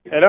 ሄሎ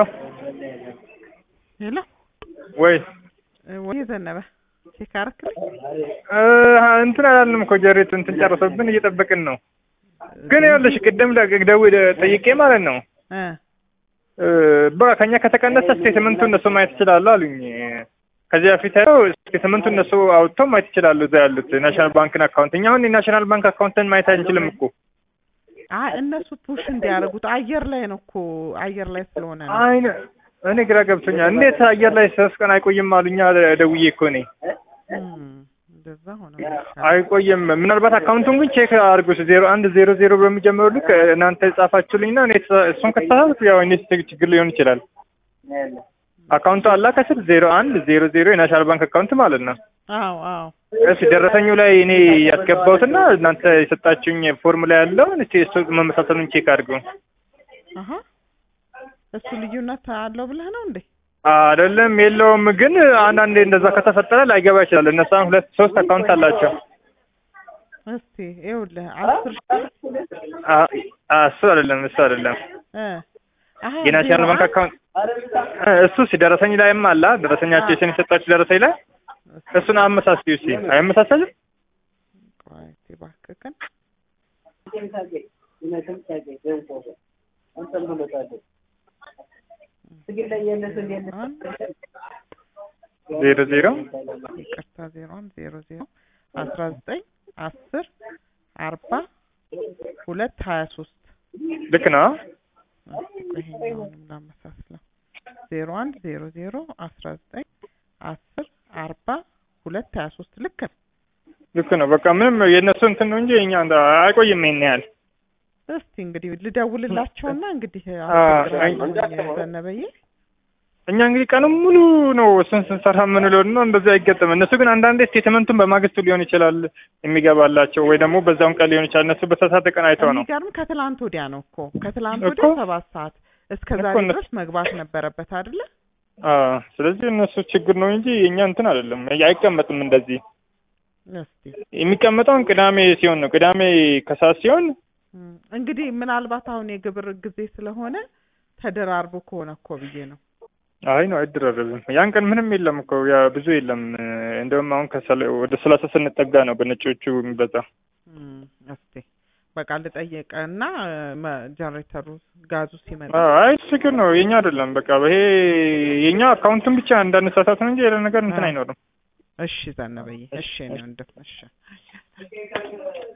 ሄሎ ወይ ወይ ዘነበ ቼክ አረክልኝ? እንትን አላልንም እኮ ጀሬት እንትን ጨርሶብን እየጠበቅን ነው። ግን ይኸውልሽ ቅድም ደውዬ ጠይቄ ማለት ነው እ በቃ ከኛ ከተቀነሰ ስቴትመንቱ እነሱ ማየት ይችላሉ አሉኝ። ከዚህ በፊት ያለው ስቴትመንቱ እነሱ አውጥተው ማየት ይችላሉ እዛ ያሉት ናሽናል ባንክን አካውንት። እኛ አሁን የናሽናል ባንክ አካውንትን ማየት አንችልም እኮ። አይ እነሱ ፑሽ እንዲያደርጉት አየር ላይ ነው እኮ አየር ላይ ስለሆነ ነው። አይ እኔ ግራ ገብቶኛል። እንዴት አየር ላይ ሶስት ቀን አይቆይም አሉኛ ደውዬ እኮ እኔ እም፣ እንደዛ ሆነ። አይቆይም። ምናልባት አካውንቱን ግን ቼክ አድርጉት። ዜሮ አንድ ዜሮ ዜሮ በሚጀምረው ልክ እናንተ የጻፋችሁልኝና እኔ እሱን ከተሳሳትኩ ያው እኔ ችግር ሊሆን ይችላል። አካውንቱ አላ ከስር ዜሮ አንድ ዜሮ ዜሮ የናሽናል ባንክ አካውንት ማለት ነው። አዎ አዎ እሺ ደረሰኙ ላይ እኔ ያስገባሁትና እናንተ የሰጣችሁኝ ፎርም ላይ ያለውን እስቲ እሱ መመሳሰሉን ቼክ አድርጉ። አሀ እሱ ልዩነት አለው ብለህ ነው እንዴ? አይደለም የለውም፣ ግን አንዳንዴ እንደዛ ከተፈጠረ ላይገባ ይችላል። እነሱ አሁን ሁለት ሶስት አካውንት አላቸው። እስቲ ይኸውልህ አስር አ- አ- እሱ አይደለም እሱ አይደለም እ አሀ የናሽናል ዜሮ ባንክ አንድ አካውንት እሱ ደረሰኝ ላይም አላ ደረሰኛቸው የሰን የሰጣችሁ ደረሰኝ ላይ እሱን አመሳስዩ እስኪ አይመሳሰልም? ቆይ እስቲ እባክህን አንድ ዜሮ ዜሮ ይቅርታ ዜሮ አንድ ዜሮ ዜሮ አስራ ዘጠኝ አስር አርባ ሁለት ሀያ ሶስት ልክ ነው። ይሄኛውንም ላመሳስለው ዜሮ አንድ ዜሮ ዜሮ አስራ ዘጠኝ አስር አርባ ሁለት ሀያ ሶስት ልክ ነው። ልክ ነው። በቃ ምንም የእነሱ እንትን ነው እንጂ የኛ እንደ- አይቆይም ይሄን ያህል እስቲ እንግዲህ ልደውልላቸውና እንግዲህ አ- አስቸግራለሁኝ ዘነበዬ እኛ እንግዲህ ቀኑን ሙሉ ነው እሱን ስንሰራ የምንለው ነው። እንደዚህ አይገጥም። እነሱ ግን አንዳንዴ ስቴትመንቱን በማግስቱ ሊሆን ይችላል የሚገባላቸው ወይ ደግሞ በዛውን ቀን ሊሆን ይችላል። እነሱ በተሳሳተ ቀን አይተው ነው። የሚገርም ከትላንት ወዲያ ነው እኮ ከትላንት እኮ። ወዲያ ሰባት ሰዓት እስከ እኮ ዛሬ እነሱ- ድረስ መግባት ነበረበት አይደለ? አዎ፣ ስለዚህ እነሱ ችግር ነው እንጂ የእኛ እንትን አይደለም። አይቀመጥም እንደዚህ እስቲ የሚቀመጠውን ቅዳሜ ሲሆን ነው። ቅዳሜ ከሰዓት ሲሆን እም፣ እንግዲህ ምናልባት አሁን የግብር ጊዜ ስለሆነ ተደራርቦ ከሆነ እኮ ብዬ ነው። አይ ነው አይደራረብም። ያን ቀን ምንም የለም እኮ ያ ብዙ የለም። እንደውም አሁን ከሰላ- ወደ ሰላሳ ስንጠጋ ነው በነጮቹ የሚበዛ። እም፣ እስቲ በቃ ልጠየቀና ጀነሬተሩ ጋዙ ሲመጣ አዎ፣ አይ ችግር ነው የኛ አይደለም። በቃ ይሄ የኛ አካውንቱን ብቻ እንዳነሳሳት ነው እንጂ ሌላ ነገር እንትን አዎ። አይኖርም። እሺ ዘነበዬ፣ እሺ እኔ ወንድም እሺ